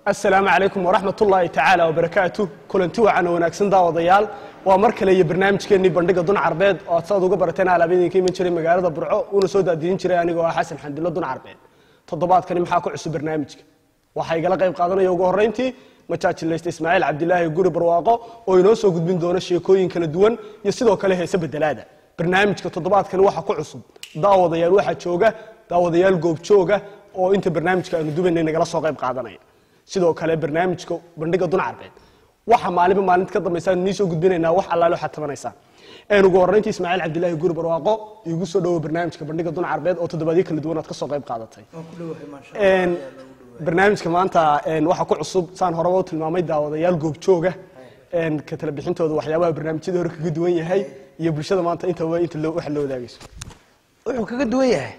asalaamu calaykum waraxmat ullaahi tacaala wabarakaatu kulanti wacan oo wanaagsan daawadayaal waa mar kale iyo barnaamijkeennii bandhiga dun carbeed oo aad saad uga barateen alaabadinka iman jiray magaalada burco uuna soo daadiyin jiray anigoo ah xasan xandilo dun carbeed toddobaadkani maxaa ku cusub barnaamijka waxaa igala qayb qaadanaya ugu horrayntii majaajilaysta ismaaciil cabdilaahi guri barwaaqo oo inoo soo gudbin doona sheekooyin kala duwan iyo sidoo kale heese bedelaada barnaamijka toddobaadkani waxaa ku cusub daawadayaal waxaa jooga daawadayaal goobjooga oo inta barnaamijka aanu dubaynay nagala soo qayb qaadanaya sidoo kale barnaamijka bandhiga dun carbeed waxa maalinba maalinta ka dambaysa aanu nii soo gudbinaynaa wax allaale waxaad tabanaysaan een ugu horrayntii ismaaciil cabdilaahi guri barwaaqo iigu soo dhowo barnaamijka bandhiga dun carbeed oo toddobaadyo kala duwan aad ka soo qayb qaadatay Een, barnaamijka maanta een, waxaa ku cusub saan horeba u tilmaamay daawadayaal goobjooga een, ka tala bixintooda waxyaabaha barnaamijyada hore kaga duwan yahay iyo bulshada maanta intaba inta loo- waxa loo wadaagayso wuxuu kaga duwan yahay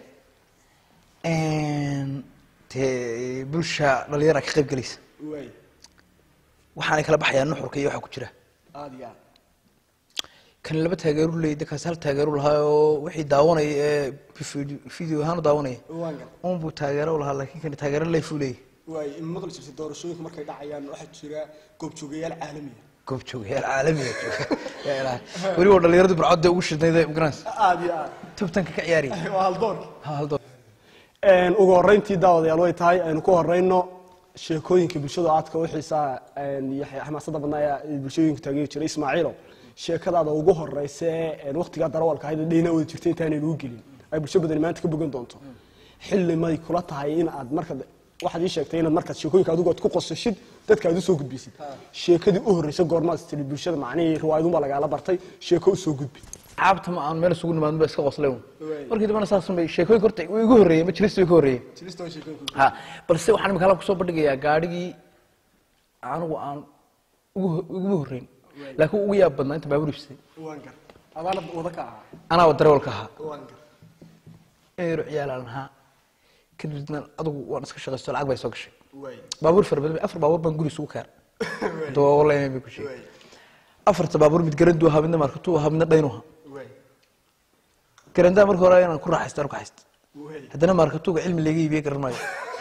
dee bulsha dhalinyara ka qayb gelaysa waxaanay kala baxayaan nuxurka iyo waxaa ku jira aad iyo aad kan laba taageeru leeyda kaas hal taageeru lahaa oo wixii daawanaya ee video ahaan u daawanaya waan gal unbuu taageero u lahaa laakiin kan taageero leefuu leeyahy waay in maqli jirtay doorashooyinka markay dhacayaan waxaa jira goobjoogayaal caalamiya goob joogayaal caalamiga jooga yaa ilaahay weli waa dhalinyaradu burcodda ugu shidnayda garanaysa aad iyo aad tubtanka ka ciyaaraya waa haldoorka ha haldo Een, ugu horrayntii daawadayaal way tahay aynu ku horrayno sheekooyinka bulshada aadka u xiisaa een, iyo xamaasadda badnaa ee bulshooyinka taageeri jiray ismaaciilow sheekadaada ugu horraysa ee waqtigaa darawalka ahayd ee dhayna wada jirtay intaanaynu u gelin ay bulsho badani maanta ka bogan doonto xilli may kula tahay in aad marka waxaad ii sheegtay inaad markaad sheekooyinka adigu aad ku qosashid dadka aad u soo gudbisid sheekadii u horreysay goormaad istiri bulshada macnihii riwaayadunbaa lagaala bartay sheeko u soo gudbi caabta ma aan meel isugu nimaadin ba iska qoslay un markii dambana saasun bay sheekooyinka horta way igu horreeyeen ma jirista way ka horreeyeen ha balse waxaan imika halkan kusoo bandhigayaa gaadhigii anigu aan ugu ugu horreyn laakiin ugu yaab badnaa inta baabuur ibsay adaana wada ka ahaa anaa darawalka ahaa eero ciyaalaan ahaa kadibna adigu waan iska shaqaysto lacag bay soo gashay baabuur fara badan afar baabuur baan guri isugu keer dooleyn bay ku sheegay afarta baabuur mid garandu ahaa midna markatuu ahaa midna dhaynu ahaa garandaa marka hore inaan ku raaxaysto aan ku haysto haddana markatuuga cilmi laga iibiye garan maayo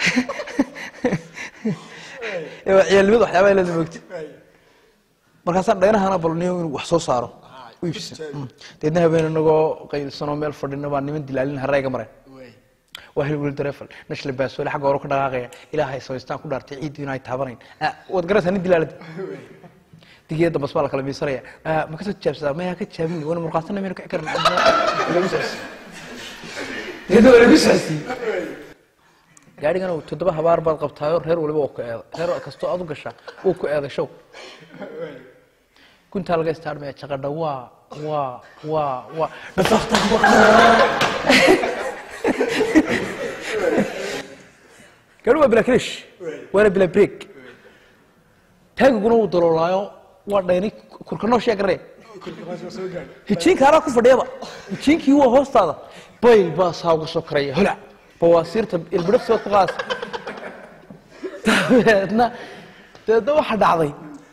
ee waa ciyaalnimada waxyaabaa leeda moogta markaasaan dhaynahana balniyo inuu wax soo saaro u iibsan Mm. deedna habeen inagoo qaylsanoo meel fadhina baa niman dilaalin hareyga mareen waa hilwil dareefal nashla baasoole xagga hore ka dhaqaaqaya ilaahay samaystaan ku dhaartay ciiddu inay taabanayn Ah, waad garaysaa nin dilaalada digiya dambas baa la kala miisanaya Ah, ma kasoo tijaabsadaa maya ka tijaabin wana murqaasana mayna kici karin lagu socodsiin iyadoo waa lagu socodsiin gaadhigan toddoba habaar baad qabtaayo reer waliba waa ku eeda reer kastoo aad u gashaa wuu ku eeday show guntaa laga istaarmaya jaqadha waa waa waa waa dhafaafta gaadhi waa bila kilish waana bila break taagiguna wuu daloolaayo waa dhaynay kurkanooshyaa garee hijiinka anaa ku fadhiyaba hijiinkii waa hoostaada bayl baa saa uga soo karaya hola bawaasiirta ilbidhafsibaad ku qaadaysa dabeedna dabeedna waxa dhacday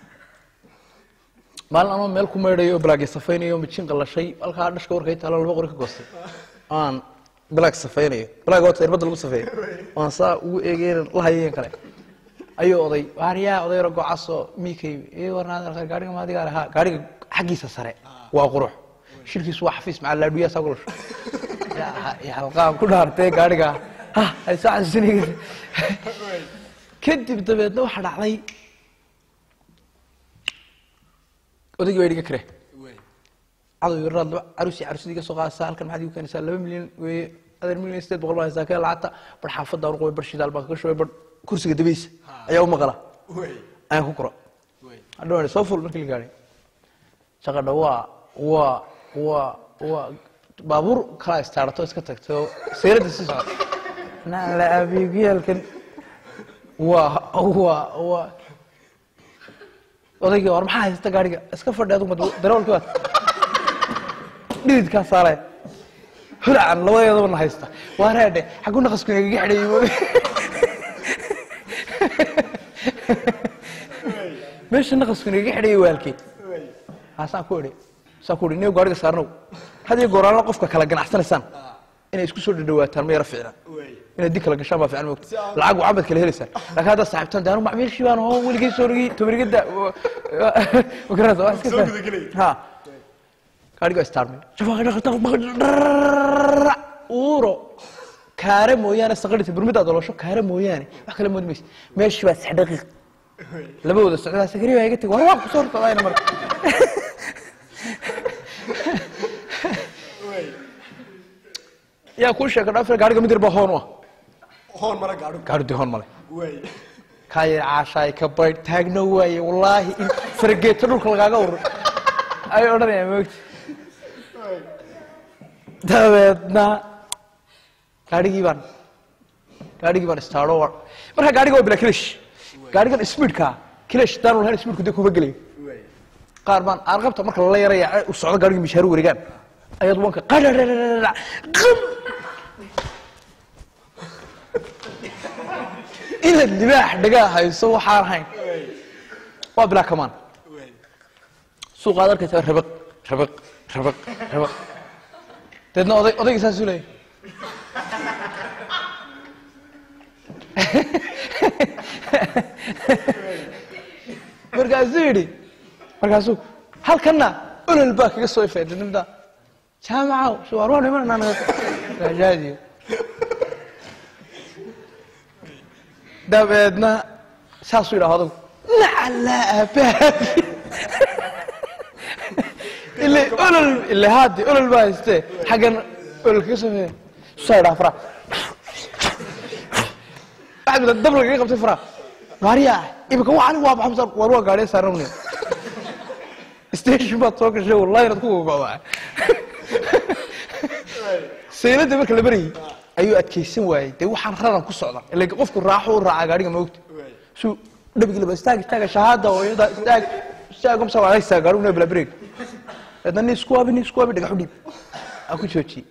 maalin anoo meel ku maydhayo balaag safaynayo mijin qalashay halkaa dhashka warkay taalo laba qori ka goostay aan balaag safaynayo balaag wata irbadda lagu safeeyo aan saa ugu eegeen la hayeen kale ayuu oday waaryaa oday yaro gocaasoo miikay ii warnaad gaariga maadigaa lahaa gaariga xaggiisa sare waa qurux shirkiisu waa xafiis macaa laadhuyaa saa gulasho halqaan ku dhaartee gaariga ha ay soo xasuusinaysa kadib dabeedna waxaa dhacday odaygii baa dhiga kare cadow yaraad laba carusi carusidii ka soo qaadaysaa halkan maxaad igu keenaysaa laba milyan weeye adeer milyan sideed boqol baa haysaa kee lacagta bar xaafadda aan qubay bar shidaal baan kaga shubay bar kursiga dabaysa ayaa u maqala ayaan ku koro hadhow soo ful markii la gaadhay shaqadha waa waa waa waa baabuur kala istaarato iska tagtay oo sayradda sii socota nala abiigiyaalkan waa waa waa odaygii war maxaa haysta gaariga iska fadhi adigu mad darawalkii waad dhididkaa saaraya holacan labadeedaba na haysta waa reedhe xaggu naqasku nagaga xidhay meesha naqasku nagaga xidhayay waalkii haasaan ku idhi saan ku idhi niyo gaariga saarnow had iyo gooraanla qofka kala ganacsanaysaan inay isku soo dhadhawaataan ma yara fiicna inay din kala gashaan baa fiican moogta lacag waa cabad kala helaysaan laakiin haddaad saaxiibtaan dee anu macmiilshii baan oo weligay soo rigi tobarigada magarata waa iska ha gaadhiga istaarmay uuro kaare mooyaane saqadhisa burmidaad olosho kaare mooyaane wax kale moodi maysa meeshii baa sax daqiiq labadooda socdaa sakari baa iga tegi war waa kusoo hortadayna marka yaa kuu sheega dhaafir gaadhiga mid yar baa hoon u ah hoon mara gaadho gaadhi dee hoon male waay kaya caashaay ka baydh taagno waaye wallaahi in farageeto dhulka lagaaga urur ay odhanayaan moogta dabeedna gaadhigii baan gaadhigii baan istaadho wa marka gaadhiga waa bila kilash gaadhigan speedka kilash daanu lahayn speedku dee kuma gelayo qaar baan arqabta marka lala yaraya u socdo gaadhigii mishaaru wareegaan ayaad wanka qadhadhadhadhadha qam inaad libaax dhagaa hayso waxaan ahayn waa bilaa kamaan suuqaad arkaysaa rabaq rabaq rabaq rabaq deedna oday odayga saasuu leeyahy markaasuu yidhi markaasuu halkanna olol baa kaga soo ifay dadnimada jaamacaw suwaar waa nimananaa rajaadiyo dabeedna saasuu yidhaha odagu nacalaa aabahaagi ile olol ile haadi olol baa haystee xaggan olol kaga soo ifay saa yidhaha fara waxaad mid dab lagaga qabtay fara gaariyaa imika waxani waa maxamsan war waa gaariya saaran station baad soo gashay wallahi inaad ku gogo'daa saylada marka la marayay ayuu adkaysan waayey dee waxaan raran ku socda ila qofku raaxo u raacaa gaariga maogta suu dhabigi laba istaag istaaga shahaada oo iyada istaag istaag umsa waa haysaa gaarigu na bila break dadna ni isku abi ni isku abi dhagax u dhiib aan ku joojiyey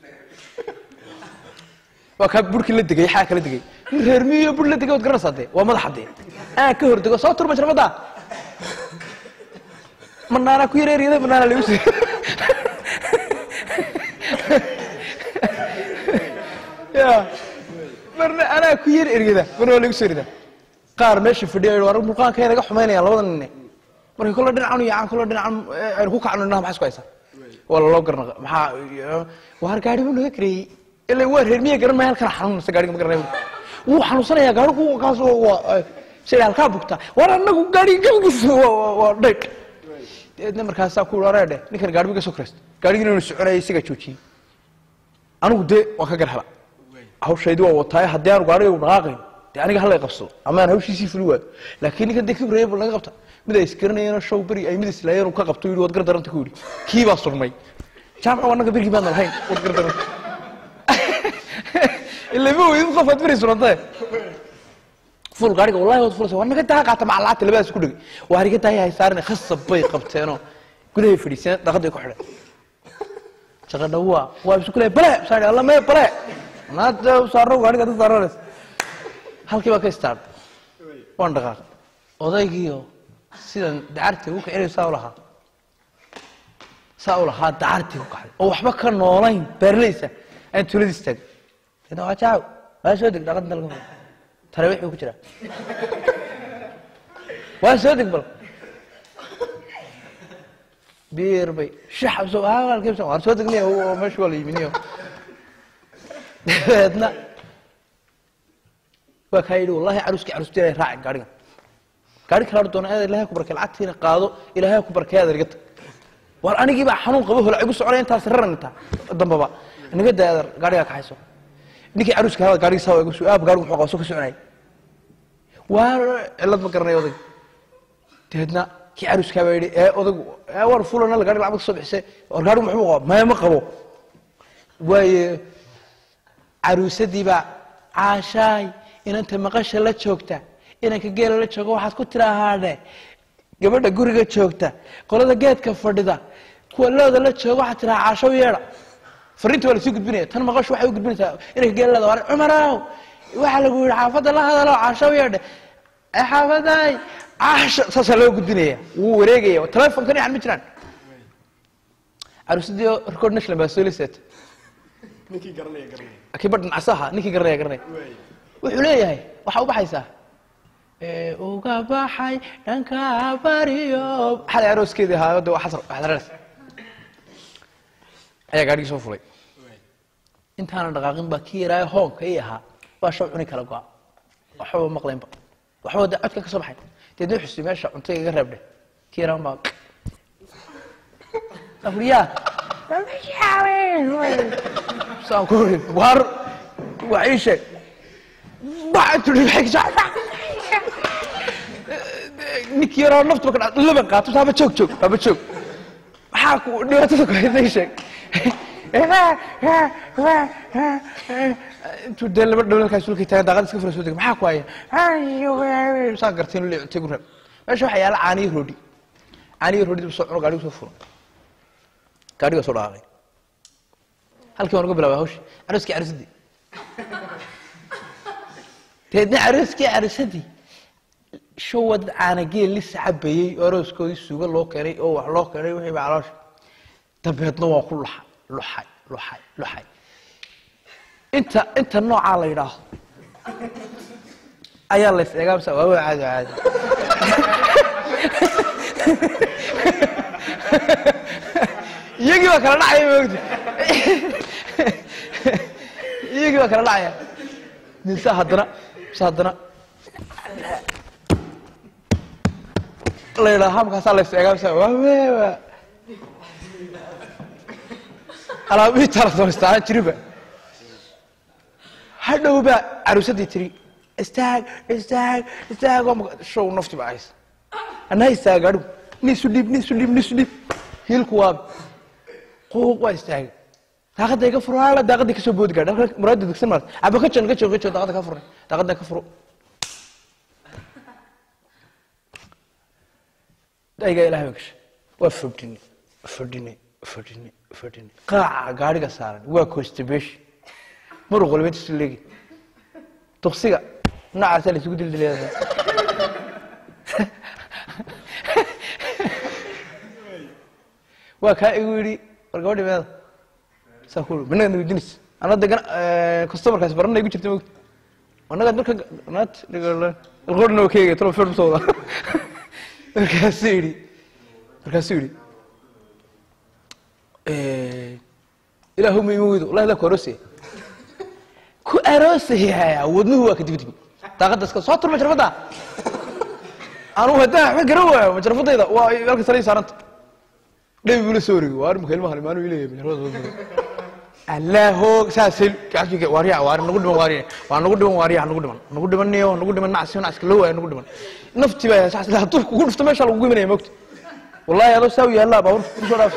waa kaa burkii la degay xaa kala degay nin reer miyo bur la degay waad garanaysaa dee waa madaxa dee aan ka hor dego soo turma jarmada manaana ku yar eryada manaana lagu sii ya marna anaa ku yar eryada marna waa lagu soo erida qaar meesha fadhiya war mulqaanka naga xumaynayaan labada nine marka kolle dhinacan yacan kolle dhinacan aynu ku kacno dhinaca maxaa isku haysaa waa laloo garnaqa maxaa waar gaari buu naga kareeyey ila waa reer miya garan maya halkana xanuunaysa gaariga ma garanay wuu xanuunsanayaa gaarigu kaas waa shay halkaa bugta war anagu gaariga gabigiisa waa dhayq deedna markaasaa ku areedhe ninkan gaari ka soo kraysta gaarigii inuu soconaya isagaa joojiyey anigu dee waan ka gar hela hawshaydi waa wataaye haddii aanu gaariga dhaqaaqayn dee aniga hala qabsado ama aan hawshiisii fuli waayo laakiin ninkan dee kibraya bal naga qabta mid ay isgaranayeen show beri ay mid islaayeen uu ka qabto yidhi waad gar daranta ku yidhi kii baa surmay jaamaca waa naga berigii baadna lahayn waad gar daranta ila ma weydin qof aad beri surantay ful gaariga wallahi waad fulaysa waa naga daa qaata macalaata labadaas ku dhegay waa riga daaya hay saarane khasab bay qabteenoo gudahay fadhiiseen dhaqaday ku xidhay shaqadha waa waa isu kulay bale saari alla mee bale naada saaro gaariga dad saaranes halkii baa ka istaadh waan dhaqaaqay odaygiio sidan dacartii u kicinay saa u lahaa saa u lahaa dacartii u kacday oo waxba ka noolayn beerlaysa aan tuulada istaagay deedna waa jaaw waa soo deg dhaqan dalka tarawiix buu ku jiraa waa soo deg bal biir bay shax soo halkiibsan waan soo degnay oo meesha waa la yiminiyo dabeedna waa kaa yidhi wallahi caruskii carusti inay raacin gaarigan gaari kala doona aad ilaahay ku barkay lacagtiina qaado ilaahay ku barkay aad riga tag war anigii baa xanuun qabo hola igu soconaya intaas raran intaa dambaba inaga daa adeer gaarigaa kaxayso ninkii caruska hada gaarigii saa igu aab gaarigu muxuu qabso ka soconayay waa cilad ma garanay odayg dabeedna kii caruskaa baa yidhi ee odaygu ee war fulana la gaariga lacag ka soo bixisay war gaarigu muxuu qaba maya ma qabo waaye caruusadii baa caashaay inanta maqasha la joogta inanka geela la jooga waxaad ku tiraahaadhe gabadha guriga joogta qolada geedka fadhida kuwa looda la jooga waxaad tirahaa caashow yeedha fariinta waa lasii gudbinaya tan maqashu waxay u gudbinaysaa inanka geela leeda war cumarow waxaa lagu yidhi xaafadda la hadalo caashow yeedhe ee xaafaday caasho saasaa loo gudbinaya wuu wareegaya telefonkan yaxan ma jiraan caruusadii record national baa soo liseeta ninkii garanaya garanaya kii badhan casaha ninkii garanaya garanaya waay wuxuu leeyahay waxaa u baxaysaa ee uga baxay dhanka bariyo xalay arooskeedii ahaa de waa xasar xasarares ayaa gaadhigii soo fulay intaanan dhaqaaqin baa kii yaraayo hoonka ii ahaa baa shaw cuni kala go'a waxbaba maqlaynba waxbaba de codka ka soo baxay deedna xusi meesha cuntayga iga reebdhe kii yaraan baa afriyaa saan ku uri waar waa ii sheeg ninkii yaroo naftuba ka dha laban qaato taaba joog joog taaba joog maxaa ku dhibaatada ku haysa ii sheeg intuu dee laba dhawlalkaas sulkay taagan daaqada iska fura soo dega maxaa ku haya saa garteen ule cuntay gu reeb meesha waxaa yaala caaniyo roodhi caaniyo roodhi soo cuno gaadhigu soo furo gaadhiga soo dhaqaaqay halkii waan uga bilaabay hawshi arooskii carusadii deedna arooskii carusadii showa dad caanageel lis cabayey oo arooskoodii suuga loo keenay oo wax loo keenay wixii baa caloosha dabeedna waan ku luxay luxay luxay luxay inta inta noocaa la yidhaahdo ayaa la is eegaa mase waa waa caadi waa caadi iyagii baa kala dhacaya maogta iyagii baa kala dhacaya mise haddana mise haddana la yidhaha hamkaasaa la is eegaa mise waa waa alaabihii tala samaystaanan jiriba hadhow baa caruusadii tiri istaag istaag istaag oo maga- show nafti baa haysa anaa istaaga adhigu ni isu dhiib ni isu dhiib ni isu dhiib hiilku waabi quuq waa istaagay daaqadda iga furo hala daaqadii kasoo boodi gaadha halka muraada degsan maarta aba ka jan ka jan ka jan daaqadda ka furnay daaqadda ka furo dayga ilahay baan gashay waa fordhinay fordhinay fordhinay fordhinay qaaca gaadhiga saaran waa constipation muruq walba inta isu leegi duksiga noocaasa la isugu dildilaya waa kaa igu yidhi war gabadhi meeda saa ku minaga nagudinaysa ana degan customerkaas barana igu jirta mogta anaga marka naat alqorna waa keegay talo film soo wada markaasuu yidhi markaasuu yidhi ilaahu ma ima weydo wallahi laa ku aroosaya ku aroosaya wadnuhu waa ka dibdibi daaqadda iska soo tur majrafadda anugu haddaan waxba garan waayo majrafadayda waa halka sare ii saaranta dhabi buu la soo wareegay waa arrimka ilmahan imaanu ileeyahay majrafada soo wareegay allaaho saasay gacankiga waariya waari nagu dhiman waariya waa nagu dhiman waariya nagu dhiman nagu dhimanayo nagu dhiman nacsi nacska loo waayo nagu dhiman nafti baa saas hadduu kugu dhufto meesha lagu imanaya mogta wallahi adoo saa u yaallaa baa kusoo dhaaf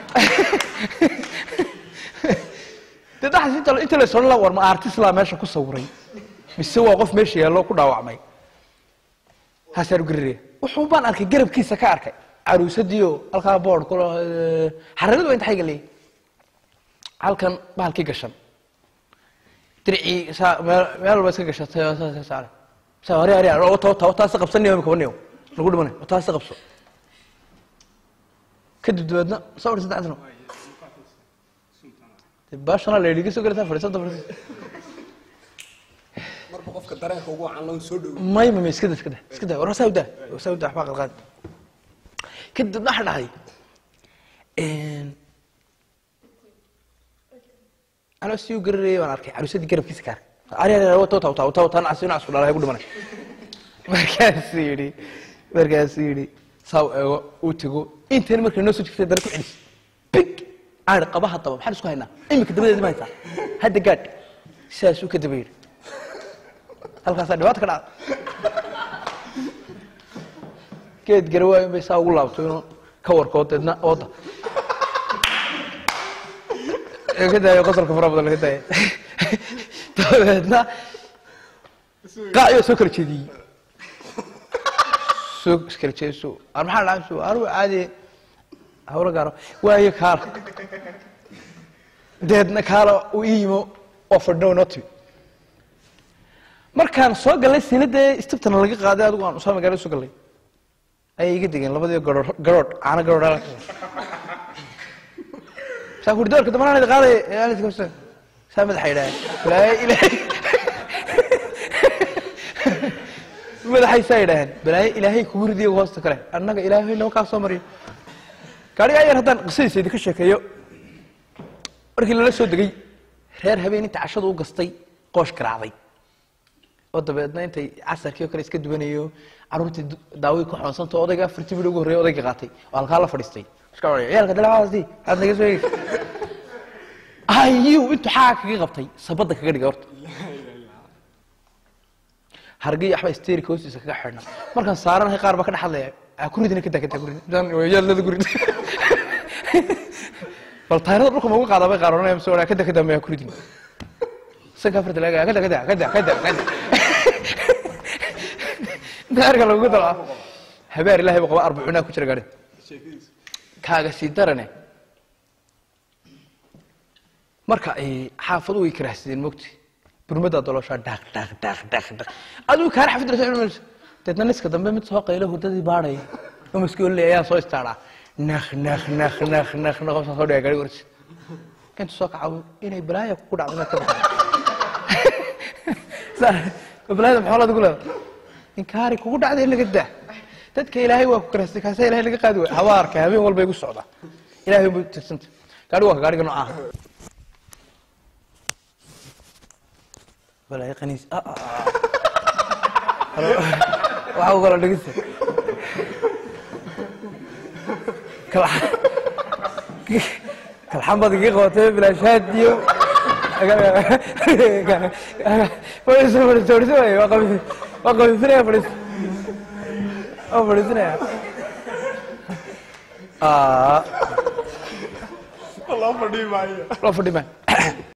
dee dhaxas inta inta la sodhan la war ma artist laa meesha ku sawiray mise waa qof meesha yaallo ku dhaawacmay haasaan ugararaya wuxuu baan arkay garabkiisa ka arkay caruusadiio halkaa boord kula xararadu waa inta xayga leeyahy halkan bahalkii gashan dircii saa meel meel walba iska gashatay oo saas saare saa hore hore oo taw taw taas qabsanayo imika banayo lagu dhimanay oo taas qabso kadib dabeedna soo dhis saddex sano dee baashana la yidhi soo galata fadhiisanta fadhiisanta marba qofka dareenka ugu wacan loo soo dhowo may may iska da iska da iska da war saa udaa saa udaa waxbaa qalqaad kadib waxa dhacday anoo sii u gararayay baan arkay caruusadii garabkiisa ka arkay ari ari wata wata wata wata nacsi nacasku dhalay ku dhimanay markaasuu yidhi markaasuu yidhi saa u eego uu tego intan markay noo soo jirtay dana ku celis big aan qaba haddaba maxaan isku haynaa imika dabadeedi ma haysaa hadda gaadh sidaasuu ka daba yidhi halkaasaa dhibaata ka dhacda geed garawaa in bay saa ugu laabto inuu ka warkoo deedna ooda ka daayo qosolka fara badan laga daaya dabeedna qaaciyo soo kala jeediyey soo iskala jeediso ar maxaa dhacay soo anugu caadi hawlo gaaro waayo kaala deedna kaala uu ii yimo oo fadhino inoo timi markaan soo galay sinadee istibtana laga qaaday adigu aan usoo magaalada soo galay ayay iga degeen labadii garood garoodh caano garoodh saa kuri doorka dambana idi qaaday saa madaxa yidhaaheen balaayo ilaahay madaxay saa yidhaaheen balaayo ilaahay kugu ridiyo hoosta kale annaga ilaahay noo kaa soo mariyo gaadhiga ayar haddaan qisadiisa idinka sheekeeyo markii lala soo degay reer habeen inta cashadu u gastay qoosh garaacday oo dabeedna intay casarkii oo kale iska dubanayo caruurtii du- daaway ku xoonsanta odayga afartii bidh ugu horreeya odayga qaatay oo halkaa la fadhiistay iska odhanaya ciyaalka dalacaasi aad naga soo eegaysa ayu intuu xaa kaga qabtay sabadda kaga dhigay horta hargii waxba isteerika hoostiisa kaga xidhna markaan saaranahay qaar baa ka dhex hadlaya "Ah, ku ridina kada kada ku ridin Intaan yaalada ku ridin bal taayirada dhulka ma uga qaadaa bay qaar oranaya mise oraa kada kada maya ku ridin sanka afarta laga kada kada kada kada kada daarka lagu dalaa habeer ilaahay baa qaba arbacuunaa ku jira gaadhi kaaga sii darane marka ay xaafadu way karaahsadeen mogti burmadaa dolooshaa dhaq dhaq dhaq dhaq dhaq adigu kaana xafid rasa cunmayso deedna niska dambe mid soo qaylo hurdadii baadhaya oo maskooley ayaa soo istaaraa nakh nakh nakh nakh nakh nakh saa soo dhiga gaari warsi intu soo kacawo inay balaaya kugu dhacdo inaad ka baxdo balaayada maxaa laad ugu leedahay inkaari kugu dhacday in laga daa dadka ilaahay waa ku karaastay kaasa ilahay laga qaadi waay hawaa arkay habeen walba igu socda ilahay bu tirsanta gaari waa ka gaariga noocaha balaayo qaniis ah, ah, ah. waxa u kala dhegeysta Kala- kalxan baad iga qabatay bilaashaad iyo fadhiiso fadhiiso fadhiiso waaye waa qabiis waa qabiisinaya fadhiiso waa fadhiisinaya Ah, loo fadhii maayo loo fadhi maayo